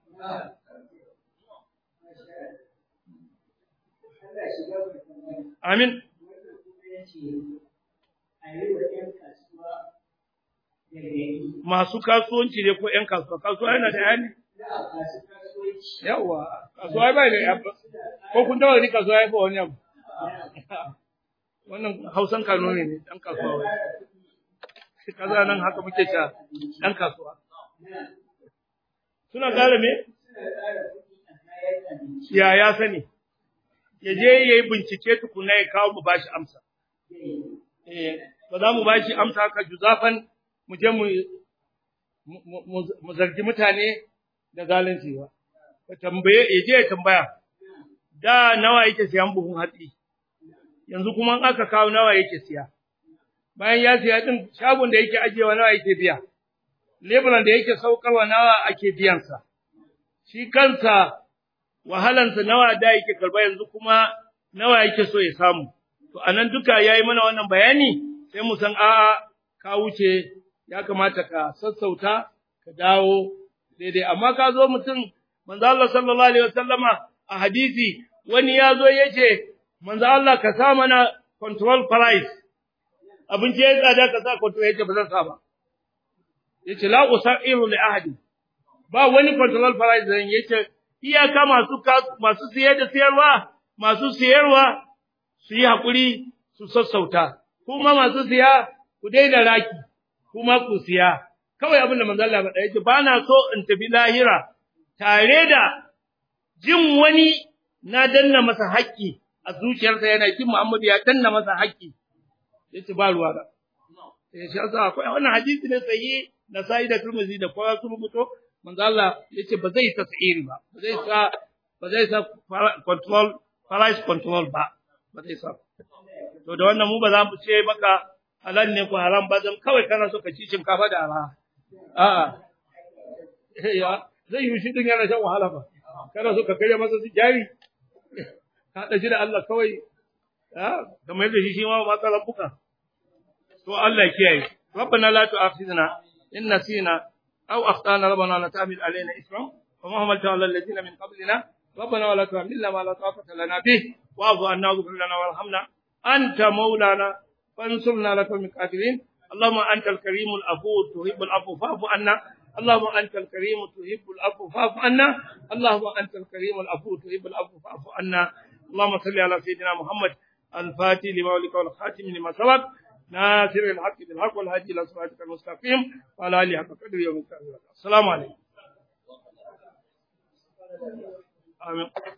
Allah shiga mutum amin wannan kuma ya ce a yi wa ‘yan kasuwa gargaɗi masu kasuwanci ne ko ƴan kasuwa kasuwa yana da yani na a kasu kasuwanci yawa kasuwa bai da yawa ko kun dawo ni kasuwa ya fa wani abu wannan hausan kano ne ne dan kasuwa wai shi kaza nan haka muke ta dan kasuwa suna gane me suna ƙara kuɗi a kayan abinci ya ya sani ya je yayi bincike tukuna ya kawo mu bashi amsa eh ba za mu bashi amsa haka juzafan mu je mu mu- mu- mu zargi mutane da zalunci ba ka tambaye ya je ya tambaya da nawa yake siyan buhun hatsi yanzu kuma in aka kawo nawa yake siya bayan ya siya din shagon da yake ajewa nawa yake biya leburan da yake saukarwa nawa ake biyansa shi kansa wahalansa nawa da yake karba yanzu kuma nawa yake so ya samu to anan duka yayi mana wannan bayani sai mu san a'a ka wuce ya kamata ka sassauta ka dawo daidai amma ka zo mutum manzo Allah sallallahu alaihi wasallama a hadisi wani ya zo yace manzo Allah ka sa mana control price abinci ya tsada ka sa control yace ba zan sa ba yace la usairu li ahadi ba wani control price zan yace iyaka masu masu siye da siyarwa masu siyarwa su yi hakuri su sassauta kuma masu siya ku daina raki kuma ku siya kawai abin da manzo Allah faɗa yace ba na so in tafi lahira tare da jin wani na danna masa haƙƙi a zuciyarsa yana jin Muhammad ya danna masa haƙƙi yace ba ruwa da eh shi yasa akwai wannan hadisi ne sahihi na Sa'id da Tirmidhi da kowa sun rubuto manzo Allah yace ba zai tasiri ba ba zai sa ba zai sa control price control ba ba zai sa to da wannan mu ba za mu ce maka halal ne ko haram ba dan kawai kana so ka ci shinkafa da araha a'a ya zai yi shi din yana shan wahala ba kana so ka karya masa su jari ka da shi da Allah kawai a kamar yadda shi shi ma ba ka rabbuka to Allah kiyaye ربنا لا تؤاخذنا إن نسينا أو أخطأنا ربنا لا تحمل علينا إثما وما حملته على الذين من قبلنا ربنا ولا تحملنا ما لا طاقة لنا به واعف عنا واغفر لنا وارحمنا أنت مولانا فانصرنا على القوم الكافرين اللهم أنت الكريم العفو تحب العفو فاعف عنا اللهم أنت الكريم تحب العفو فاعف عنا اللهم أنت الكريم العفو تحب العفو فاعف عنا اللهم صل على سيدنا محمد الفاتح لما ولك والخاتم لما سبق ناصر الحق بالحق والهادي الى صراطك المستقيم وعلى اله حق قدر يوم السلام عليكم آمين